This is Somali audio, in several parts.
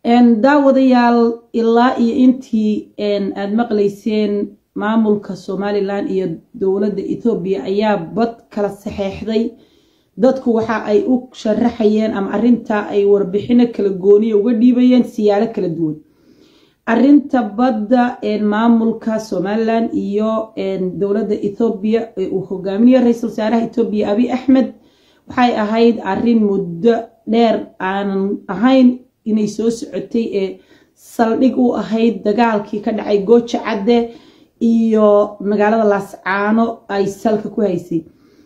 daawadayaal ilaa iyo intii aad maqlayseen maamulka somalilan iyo dowladda ethoobiya ayaa bad kala saxeexday dadku waxa ay u sharaxayeen ama arintaa ay warbixino kala gooniya uga dhiibayeen siyaalo kala duwan arinta badda maamulka somalilan iyo dowladda ethoobiya ee uu hogaaminayo ra-iisul wasaaraha ethoobiya abiy axmed waxay ahayd arin muddo dheer aanan ahayn inay soo socotay ee saldhig u ahayd dagaalkii ka dhacay gooja cadde iyo magaalada laascaano ay salka ku haysay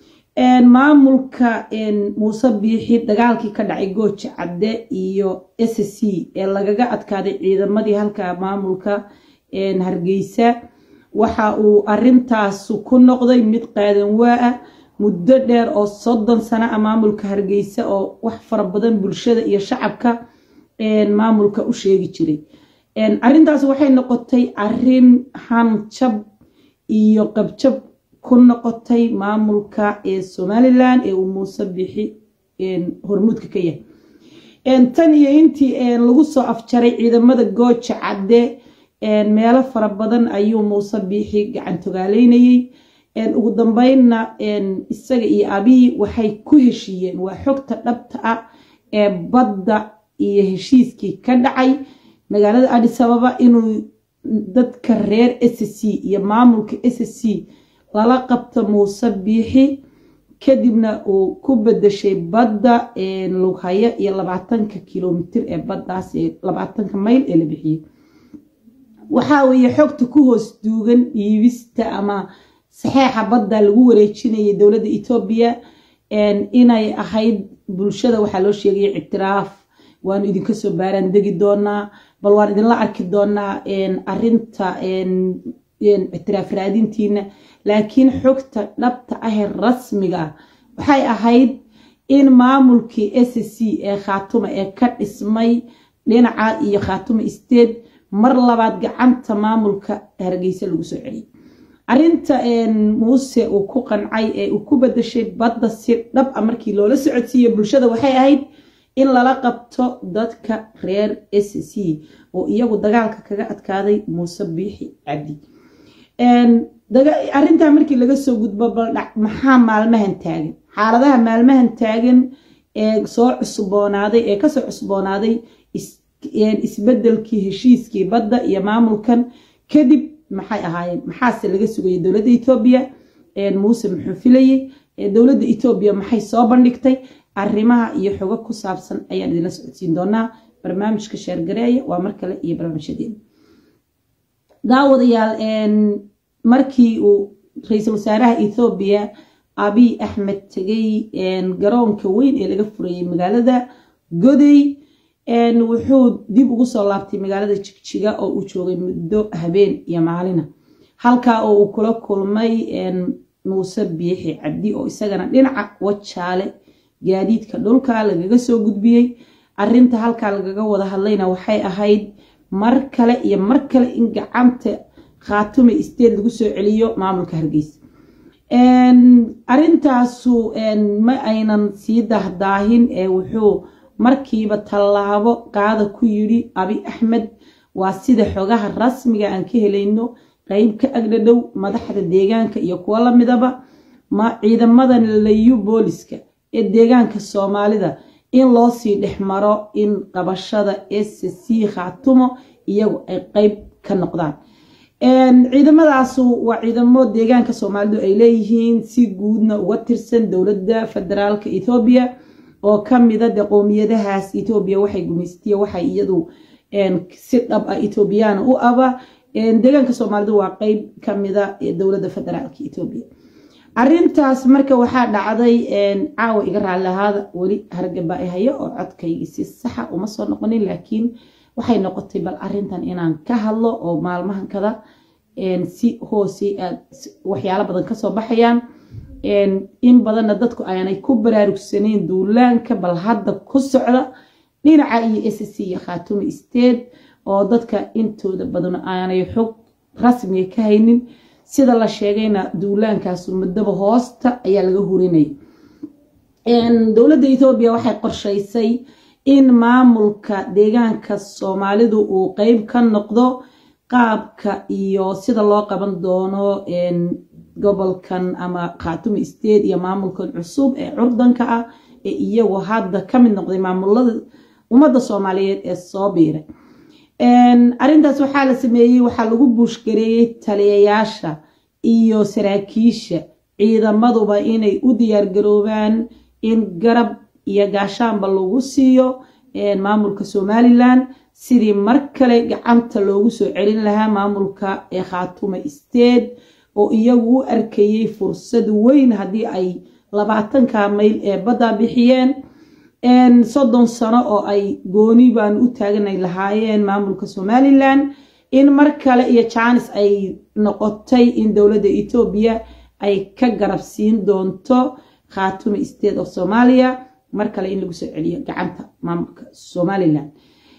maamulka muuse biixi dagaalkii ka dhacay gooja cadde iyo s c ee lagaga adkaaday ciidamadii halka maamulka hargeysa waxa uu arintaasu ku noqday mid qaadan waa ah muddo dheer oo soddon sano ah maamulka hargeysa oo wax fara badan bulshada iyo shacabka maamulka u sheegi jiray arintaas waxay noqotay arin hanjab iyo qabjab ku noqotay maamulka ee somalilan ee uu muuse bixi hormuudka ka yahay tan iyo intii lagu soo afjaray ciidamada gooja cadde meelo fara badan ayuu muuse biixi gacantogaaleynayey ugu dambeynna isaga iyo abiy waxay ku heshiiyeen waa xogta dhabta ah ee badda iyo heshiiskii ka dhacay magaalada adis ababa inuu dadka reer s c iyo maamulka s c lala qabto muuse biixi kadibna uu ku bedeshay badda lughaya iyo labaatanka kilomitir ee baddaas ee labaatanka mayl ee la bixiyey waxaa weeye xogta ku hoos duugan dhiibista ama saxeexa badda lagu wareejinayay dowladda etoobiya inay ahayd bulshada waxaa loo sheegaya ictiraaf waanu idinka soo baaraan degi doonaa bal waan idinla arki doonaa arinta ictiraaf raadintiina laakiin xogta dhabta ahee rasmiga waxay ahayd in maamulkii s c ee khaatuma ee ka dhismay dhinaca iyo khaatuma state mar labaad gacanta maamulka hargeysa lagu soo celiyay arinta muuse uu ku qancay ee uu ku bedeshay badda si dhab a markii loola socodsiiyo bulshada waxay ahayd in lala qabto dadka reer s c oo iyagu dagaalka kaga adkaaday muuse biixi cabdi arintaa markii laga soo gudbo baldhac maxaa maalmahan taagan xaaladaha maalmahan taagan ee soo cusboonaaday ee kasoo cusboonaaday isbedelkii heshiiskii badda iyo maamulkan kadib maxay ahaayeen maxaase laga sugayay dowladda etoobiya muuse muxuu filayey dowladda etoobiya maxay soo bandhigtay arrimaha iyo xogo ku saabsan ayaan idinla socodsiin doonaa barnaamijka sheergareeya waa mar kale iyo barnaamijyadeena daawadayaal markii uu ra-iisul wasaaraha ethoobiya abiy axmed tegay garoonka weyn ee laga furayay magaalada goday wuxuu dib ugu soo laabtay magaalada jigjiga oo uu joogay muddo habeen iyo maalina halkaa oo uu kula kulmay muuse biixi cabdi oo isagana dhinaca wajaale gaadiidka dhulka lagaga soo gudbiyey arinta halkaa lagaga wada hadlayna waxay ahayd mar kale iyo mar kale in gacanta khaatume state lagu soo celiyo maamulka hargeysa arintaasu ma aynan sii dahdaahin ee wuxuu markiiba tallaabo qaada ku yidhi abi axmed waa sida xogaha rasmiga aan ka helayno qeyb ka agdhadhow madaxda deegaanka iyo kuwo lamidaba ma ciidamadan layu booliska ee deegaanka soomaalida in loo sii dhex maro in qabashada s c khaatumo iyagu ay qeyb ka noqdaan ciidamadaasu waa ciidamo deegaanka soomaalidu ay leeyihiin si guudna uga tirsan dowladda federaalka ethoobiya oo kamida de qowmiyadahaas ethoobiya waxay gumaystiye waxay iyadu si dhab ah ethoobiyaana u aba deegaanka soomaalidu waa qeyb kamida dowladda federaalka ethoobiya arintaas marka waxaa dhacday caawa iga raali ahaada weli hargaba hayo oo codkaygi si saxa uma soo noqonin laakiin waxay noqotay bal arintan inaan ka hadlo oo maalmahan kada si hoose aad waxyaalo badan kasoo baxayaan in badanna dadku aanay ku baraarugsaneyn duulaanka bal hadda ku socda dhinaca iyo s c iyo khaatumi state oo dadka intooda badan aanay xog rasmiga ka haynin sida la sheegayna duulaankaasu muddaba hoosta ayaa laga hurinaya dowladda ethoobiya waxay qorshaysay in maamulka deegaanka soomaalidu uu qeyb ka noqdo qaabka iyo sida loo qaban doono gobolkan ama khaatumi state iyo maamulkan cusub ee curdanka ah ee iyagu hadda ka mid noqday maamulada ummadda soomaaliyeed ee soo biiray arrintaas waxaa la sameeyey waxaa lagu buushgareeyey taliyayaasha iyo saraakiisha ciidamaduba inay u diyaargaroobaan in garab iyo gaashaanba lagu siiyo maamulka somalilan sidii mar kale gacanta loogu soo celin lahaa maamulka ee khaatume state oo iyagu u arkayey fursad weyn haddii ay labaatanka mayl ee badda bixiyeen soddon sano oo ay gooni baan u taaganay lahaayeen maamulka somalilan in mar kale iyo jaanis ay noqotay in dowladda etoobiya ay ka garab siin doonto khaatume state of somalia mar kale in lagu soo celiyo gacanta maamulka somalilan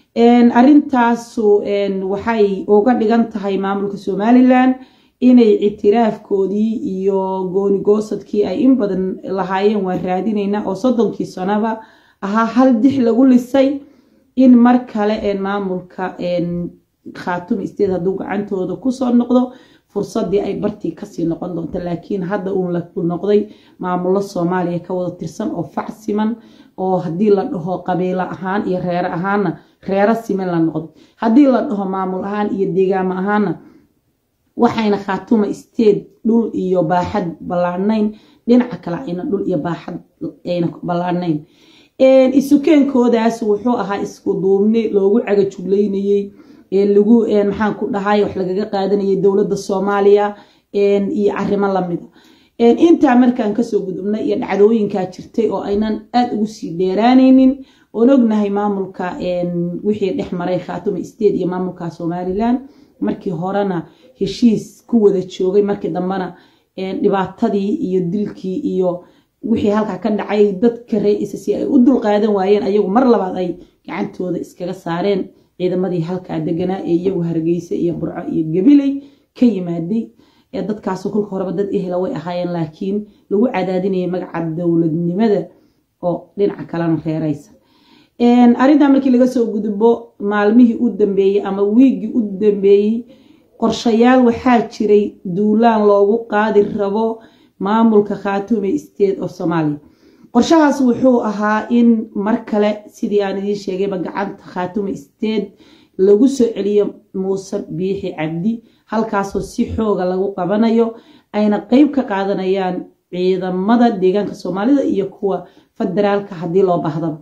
arrintaasu waxay uga dhigan tahay maamulka somalilan inay ictiraafkoodii iyo goonigoosadkii ay in badan lahaayeen waan raadinaynaa oo soddonkii sanoba ahaa hal dix lagu lisay in mar kale maamulka khaatumi state hadduu gacantooda kusoo noqdo fursadii ay bartii kasii noqon doonto laakiin hadda uu noqday maamulo soomaaliya ka wada tirsan oo fac siman oo haddii la dhaho qabiilo ahaan iyo reero ahaanna reero siman la noqday haddii la dhaho maamul ahaan iyo deegaamo ahaanna waxayna khaatuma state dhul iyo baaxad ballaadhnayn dhinaca kale ayna dhul iyo baaxad ayna ballaadhnayn isukeenkoodaas wuxuu ahaa isku duubni loogu cagajuglaynayey lagu maxaan ku dhahay wax lagaga qaadanayay dowladda soomaaliya iyo arrimo lamida intaa markaan kasoo gudubnay iyo dhacdooyinkaa jirtay oo aynan aada ugu sii dheeraanaynin oon ognahay maamulka wixii dhex maray khaatuma state iyo maamulka somalilan markii horena heshiis ku wada joogay markii dambena dhibaatadii iyo dilkii iyo wixii halkaa ka dhacay dadka ree-isa si ay u dulqaadan waayeen ayagu mar labaad ay gacantooda iskaga saareen ciidamadii halkaa deganaa ee iyagu hargeysa iyo burco iyo gabiley ka yimaaday ee dadkaasu kolka horeba dad ehla way ahaayeen laakiin lagu cadaadinayay magaca dowladnimada oo dhinaca kalena reeraysa arrintaa markii laga soo gudbo maalmihii u dambeeyey ama wiiggii u dambeeyey qorshayaal waxaa jiray duulaan loogu qaadi rabo maamulka khaatume state of somalia qorshahaas wuxuu ahaa in mar kale sidii aan idiin sheegayba gacanta khaatume state lagu soo celiyo muuse biixi cabdi halkaasoo si xooga lagu qabanayo ayna qeyb ka qaadanayaan ciidamada deegaanka soomaalida iyo kuwa federaalka haddii loo baahdaba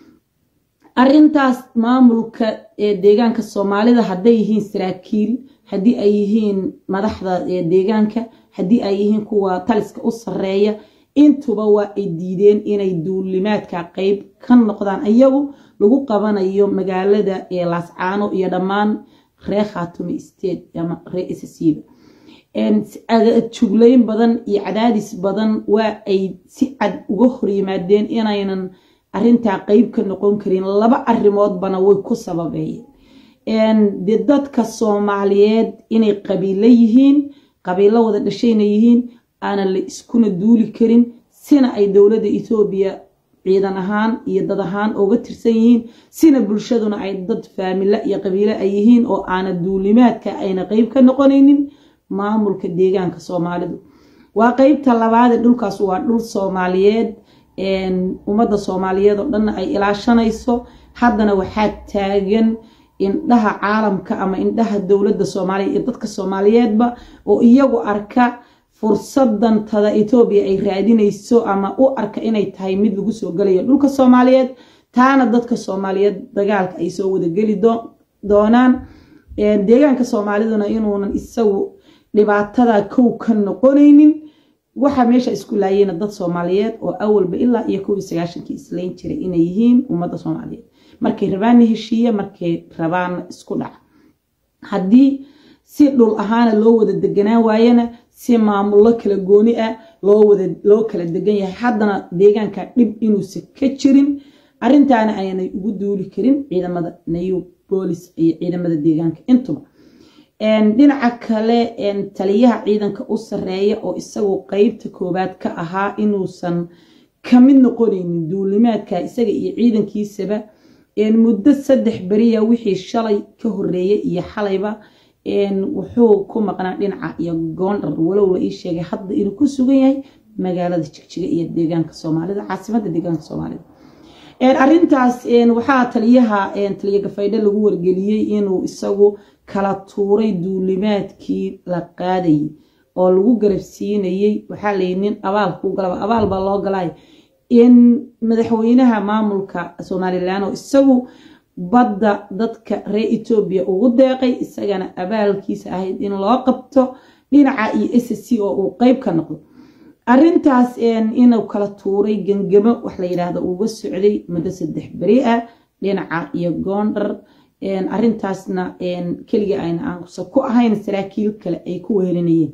arrintaas maamulka ee deegaanka soomaalida hadday yihiin saraakiil haddii ay yihiin madaxda deegaanka haddii ay yihiin kuwa taliska u sareeya intuba waa ay diideen inay duulimaadka qeyb ka noqdaan iyagu lagu qabanayo magaalada ee laascaano iyo dhammaan ree khaatumi state ama ree ssba juglayn badan iyo cadaadis badan waa ay si cad uga horyimaadeen inaynan arrintaa qeyb ka noqon karin laba arrimoodbana way ku sababeeyeen dee dadka soomaaliyeed inay qabiilo yihiin qabiilo wada dhashayna yihiin aanan la iskuna duuli karin sina ay dowladda etoobiya ciidan ahaan iyo dad ahaan uga tirsan yihiin sina bulshaduna ay dad faamilo iyo qabiilo ay yihiin oo aana duulimaadka ayna qeyb ka noqonaynin maamulka deegaanka soomaalidu waa qeybta labaade dhulkaas waa dhul soomaaliyeed ummadda soomaaliyeed oo dhanna ay ilaashanayso haddana waxaa taagan indhaha caalamka ama indhaha dowladda soomaaliya iyo dadka soomaaliyeedba oo iyagu arka fursadan tada etoobiya ay raadinayso ama u arka inay tahay mid lagu soo galayo dhulka soomaaliyeed taana dadka soomaaliyeed dagaalka ay soo wadageli doonaan deegaanka soomaaliduna inuunan isagu dhibaatada kow ka noqonaynin waxaa meesha isku laayeyna dad soomaaliyeed oo awalba ilaa iyo kow iyo sagaashankii islayn jiray inay yihiin ummadda soomaaliyeed markay rabaanna heshiiye markay rabaanna isku dhaca haddii si dhul ahaana loo wada deganaan waayana si maamullo kala gooni ah loo kala degan yahay haddana deegaanka dhib inuusan ka jirin arintaana aanay ugu duuli karin ciidamada new boolis iyo ciidamada deegaanka intuba dhinaca kale taliyaha ciidanka u sareeya oo isagu qeybta koowaad ka ahaa inuusan ka mid noqonaynin duulimaadka isaga iyo ciidankiisaba waxaa la sheegay in ay ka mid yihiin saraakiil ciidanka u sarreeya oo isagu qeybta koowaad ka ahaa inuusan ka mid noqonaynin duulimaadka isaga iyo ciidankiisaba waxaa la sheegay in ay ka mid yihiin saraakiil ciidanka u sarreeya oo isagu qeybta koowaad ka ahaa inuusan ka mid noqonaynin duulimaadka isaga iyo ciidankiisaba muddo saddex beriya wixii shalay ka horeeyay iyo xalayba wuxuu ku maqnaa dhinaca iyo goondhar walow la ii sheegay hadda inuu ku sugan yahay magaalada jigjiga iyo deegaanka soomaalida caasimadda deegaanka soomaalida arintaas waxaa taliyaha taliya gafaydhe lagu wargeliyey inuu isagu kala tuuray duulimaadkii la qaadayay oo lagu garabsiinayey waxaa layi nin abaal kuu galaba abaal baa loo galay in madaxweynaha maamulka somalilan oo isagu badda dadka reer etoobiya ugu deeqay isagana abaalkiisa ahayd in loo qabto dhinaca iyo s c oo uu qeyb ka noqdo arintaas inuu kala tuuray gangamo wax la yidhaahdo uga socday muddo saddex beri ah dhinaca iyo goondhar arintaasna keliga ayna aankusa ku ahayn saraakiil kale ay ku wehelinayeen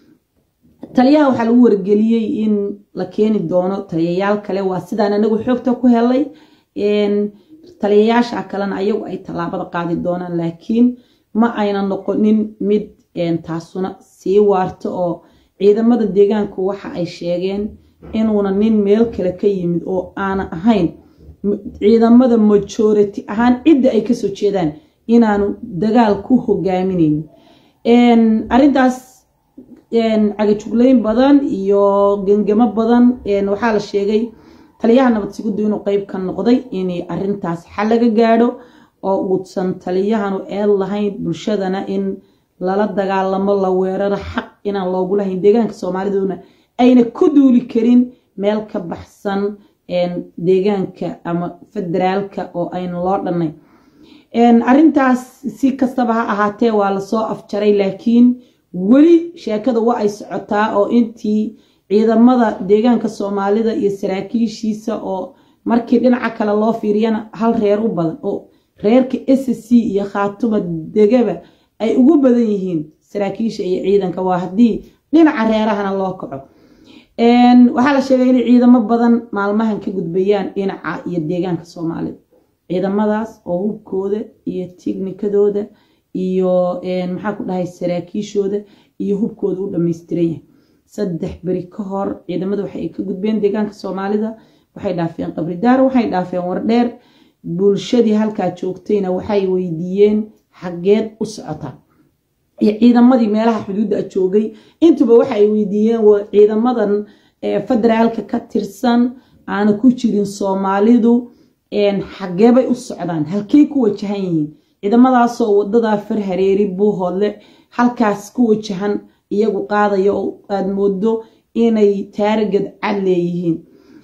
taliyaha waxaa lagu wargeliyey in la keeni doono taliyayaal kale waa sidaan anagu xoogta ku helay taliyayaasha kalena ayagu ay tallaabada qaadi doonaan laakiin ma ayna noqonin mid taasuna sii waarto oo ciidamada deegaanku waxa ay sheegeen inuuna nin meel kale ka yimid oo aana ahayn ciidamada majority ahaan cidda ay kasoo jeedaan inaanu dagaal ku hogaaminaynin arintaas cagajugleyn badan iyo gengamo badan waxaa la sheegay taliyaha nabad sigudu inuu qeyb ka noqday in arintaas xal laga gaadho oo uusan taliyahanu eed lahayn bulshadana in lala dagaalamo la weeraro xaq inaan loogu lahayn deegaanka soomaaliduna ayna ku duuli karin meel ka baxsan deegaanka ama federaalka oo ayna loo dhannay arintaas si kastaba ha ahaatee waa lasoo afjaray laakiin weli sheekada waa ay socotaa oo intii ciidamada deegaanka soomaalida iyo saraakiishiisa oo markii dhinaca kale loo fiiriyana hal reer u badan oo reerka s c iyo khaatuma degaba ay ugu badan yihiin saraakiisha iyo ciidanka waa haddii dhinaca reerahana loo kaco waxaa la sheegay inay ciidamo badan maalmahan ka gudbayaan dhinaca iyo deegaanka soomaalida ciidamadaas oo hubkooda iyo tiknikadooda iyo maxaa ku dhahay saraakiishooda iyo hubkooda u dhamaystiran yahay saddex beri ka hor ciidamada waxay ka gudbeen deegaanka soomaalida waxay dhaafeen qabridaar waxay dhaafeen wardheer bulshadii halkaa joogtayna waxay weydiiyeen xaggeed u socotaa iyo ciidamadii meelaha xuduudda joogay intuba waxa ay weydiiyeen ciidamadan federaalka ka tirsan aana ku jirin soomaalidu xageebay u socdaan halkey ku wajahan yihiin ciidamadaasoo wadadaa far hareeri buuhoodle halkaas ku wajahan iyagu qaadaya oo aad moodo inay taaragad cad leeyihiin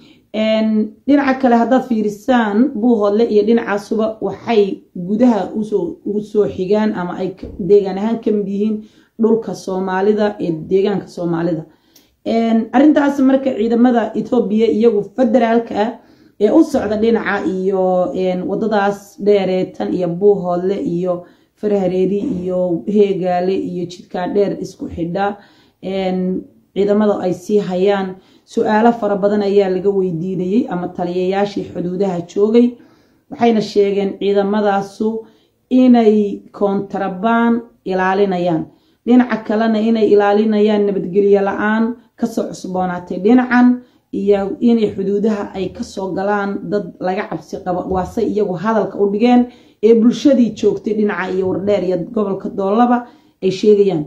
dhinaca kale haddaad fiirisaan buuhoodle iyo dhinacaasuba waxay gudaha ugu soo xigaan ama ay deegaan ahaan ka mid yihiin dhulka soomaalida ee deegaanka soomaalida arintaas marka ciidamada etoobiya iyagu federaalka ah ee u socda dhinaca iyo wadadaas dheereetan iyo buuhoodle iyo farhareeri iyo heegaale iyo jidkaa dheer isku xidha ciidamada ay sii hayaan su-aalo fara badan ayaa laga weydiinayey ama taliyayaashii xuduudaha joogay waxayna sheegeen ciidamadaasu inay koontarabaan ilaalinayaan dhinaca kalena inay ilaalinayaan nabadgelyo la-aan kasoo cusboonaatay dhinacan iyo inay xuduudaha ay kasoo galaan dad laga cabsi qabo waase iyagu hadalka u dhigeen ee bulshadii joogtay dhinaca iyo wardheer iyo gobolka doolaba ay sheegayaan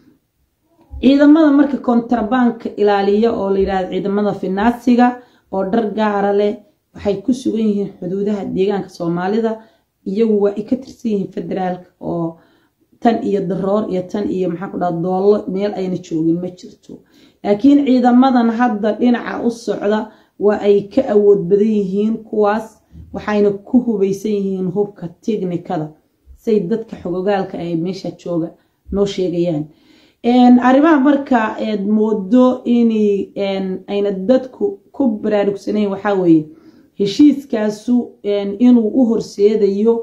ciidamada marka kontrabaanka ilaaliya oo la yidhahdo ciidamada finaasiga oo dhar gaara leh waxay ku sugan yihiin xuduudaha deegaanka soomaalida iyagu waa ay ka tirsan yihiin federaalka oo tan iyo daroor iyo tan iyo maxaa ku dhaha doollo meel ayna joogin ma jirto laakiin ciidamadan hadda dhinaca u socda waa ay ka awood badan yihiin kuwaas waxayna ku hubaysan yihiin hubka tiknikada say dadka xogogaalka ay meesha jooga noo sheegayaan arrimaha marka eed moodo in ayna dadku ku baraarugsanayn waxaa weeye heshiiskaasu inuu u horseedayo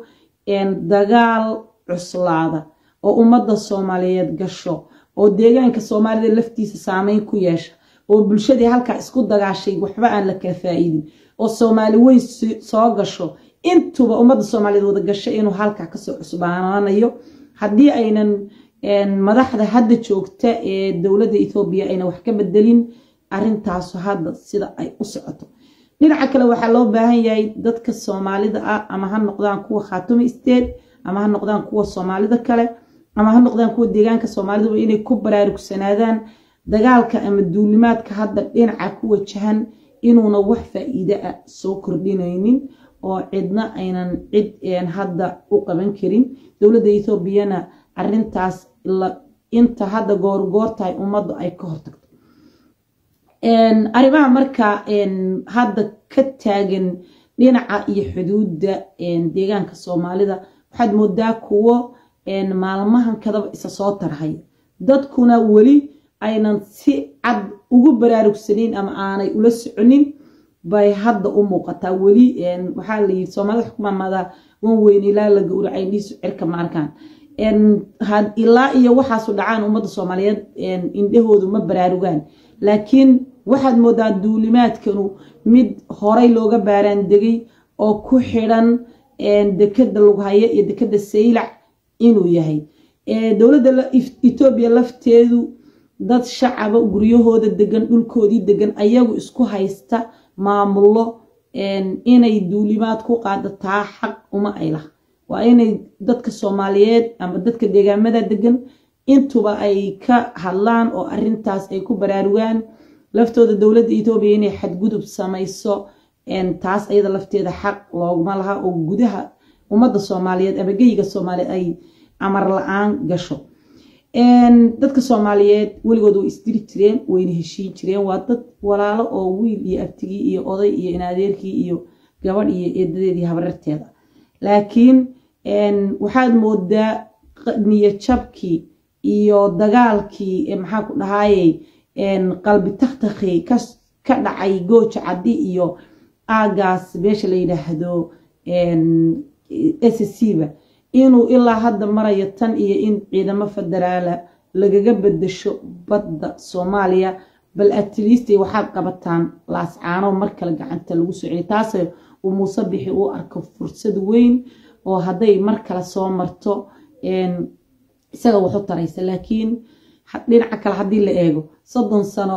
dagaal cuslaada oo ummadda soomaaliyeed gasho oo deegaanka soomaalida laftiisa saameyn ku yeesha oo bulshadii halkaa isku dagaashay waxba aan la kala faa-iidin oo soomaali weyn soo gasho intuba ummadda soomaaliyeed wada gasho inuu halkaa kasoo cusbaanaanayo haddii aynan madaxda hadda joogta ee dowladda etoobiya ayna wax ka bedelin arintaasu hadda sida ay u socoto dhinaca kale waxaa loo baahan yahay dadka soomaalida ah ama ha noqdaan kuwa khaatumi state ama ha noqdaan kuwa soomaalida kale ama ha noqdaan kuwa deegaanka soomaaliduba inay ku baraarugsanaadaan dagaalka ama duulimaadka hadda dhinaca ku wajahan inuuna wax faa-iide ah soo kordhinaynin oo cidna aynan cid hadda u qaban karin dowladda ethoobiana arintaas inta hadda goorgoortahay ummaddu ay ka hortagto arrimaha marka hadda ka taagan dhinaca iyo xuduudda deegaanka soomaalida waxaad moodaa kuwo maalmahan kadaba isa soo tarhaya dadkuna weli aynan si cad ugu baraarugsanayn ama aanay ula soconin bay hadda u muuqataa weli waxaa layii soomaalida xukumaamada wan weyn ilaa la gowracay dhiisu cirka ma arkaan ilaa iyo waxaasu dhacaan ummadda soomaaliyeed indhahoodu ma baraarugaan laakiin waxaad moodaa duulimaadkanu mid horay looga baaraan degay oo ku xidhan dekada lughaya iyo dekada saylac inuu yahay dowladda etoobiya lafteedu dad shacaba guryahooda degan dhulkoodii degan ayagu isku haysta maamullo inay duulimaad ku qaadataa xaq uma ay lah waa inay dadka soomaaliyeed ama dadka deegaamada degan intuba ay ka hadlaan oo arintaas ay ku baraarugaan laftooda dowladda etoobiya inay xadgudub samayso taas ayada lafteeda xaq looguma laha oo gudaha ummadda soomaaliyeed ama geyiga soomaaliyeed ay amar la-aan gasho dadka soomaaliyeed weligood way isdiri jireen wayna heshiin jireen waa dad walaalo oo wiil iyo abtigii iyo oday iyo inaadeerkii iyo gabadh iyo eedadeedii habararteeda laakiin waxaad moodaa niyajabkii iyo dagaalkii maxaa ku dhahayey qalbi takhtakhi ka dhacay gooja caddi iyo aagaas meesha la yidhaahdo s c ba inuu ilaa hadda marayo tan iyo in ciidamo federaala lagaga bedasho badda soomaaliya bal atleastay waxaad qabataan laascaano mar kale gacanta lagu soo celiy taase uu muuse bixi u arko fursad weyn oo hadday mar kale soo marto isaga waxu taraysa laakiin dhinaca kale haddii la eego soddon sano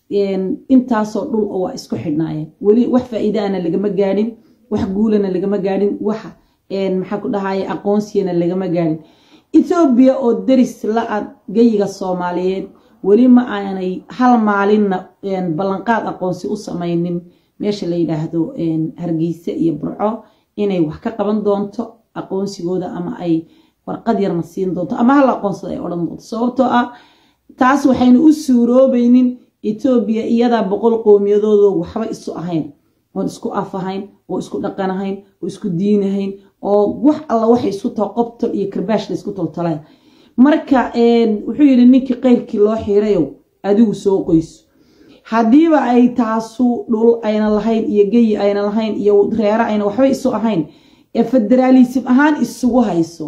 intaasoo dhul oo waa isku xidhnaayeen weli wax faa-iidaana lagama gaadhin wax guulana lagama gaadhin wax maxaa ku dhahaya aqoonsiyana lagama gaadhin ethoobiya oo deris la-a geyiga soomaaliyeed weli ma aanay hal maalinna ballanqaad aqoonsi u samaynin meesha la yidhaahdo hargeysa iyo burco inay wax ka qaban doonto aqoonsigooda ama ay warqad yarna siin doonto ama hal aqoonsada ay odhan doonto sababtoo ah taas waxaynu u suuroobaynin etoobiya iyadaa boqol qowmiyadoodo waxba isu ahayn oon isku af ahayn oo isku dhaqan ahayn oo isku diin ahayn oo wax alla waxay isku taho qobtol iyo karbaash la isku toltolaya marka wuxuu yidhi ninkii qeyrkii loo xiirayow adigu soo qoyso haddiiba ay taasu dhul ayna lahayn iyo geyi ayna lahayn iyo reero ayna waxba isu ahayn ee federaalism ahaan isugu hayso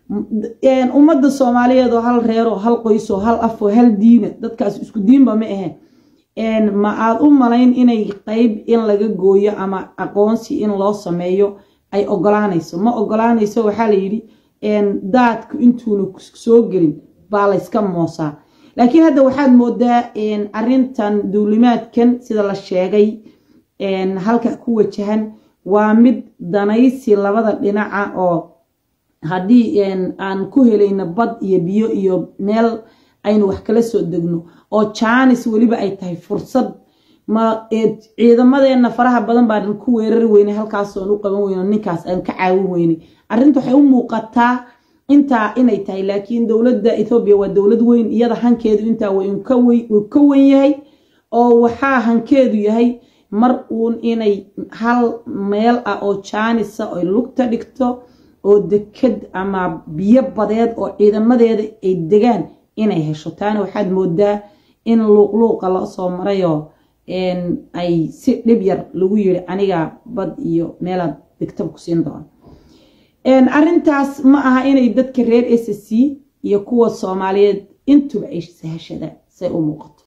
ummadda soomaaliyeed oo hal reeroo hal qoysoo hal afoo hal diina dadkaas isku diinba ma aheen ma aad u malayn inay qeyb in laga gooyo ama aqoonsi in loo sameeyo ay ogolaanayso ma ogolaanayso waxaa la yidhi daadku intuuna soo gelin baa layska moosaa laakiin hadda waxaad moodaa arintan duulimaadkan sida la sheegay halka ku wajahan waa mid danaysi labada dhinaca oo haddii aan ku helayno bad iyo biyo iyo meel aynu wax kala soo degno oo jaanis weliba ay tahay fursad ma ciidamadeenna faraha badan baan ku weerari weynay halkaasoon u qaban weyno ninkaas aan ka caawin weynay arrinta waxay u muuqataa intaa inay tahay laakiin dowladda ethoobiya waa dowlad weyn iyada hankeedu intaa uu ka wen yahay oo waxaa hankeedu yahay mar uun inay hal meel ah oo jaanisa oy lugta dhigto oo deked ama biyo badeed oo ciidamadeeda ay degaan inay hesho taana waxaad moodaa in luuqluuqa loo soo marayoo ay si dhib yar lagu yiri aniga bad iyo meelaad degtaba ku siin doona arrintaas ma aha inay dadka reer s c iyo kuwa soomaaliyeed intuba ay sahashadaan say u muuqato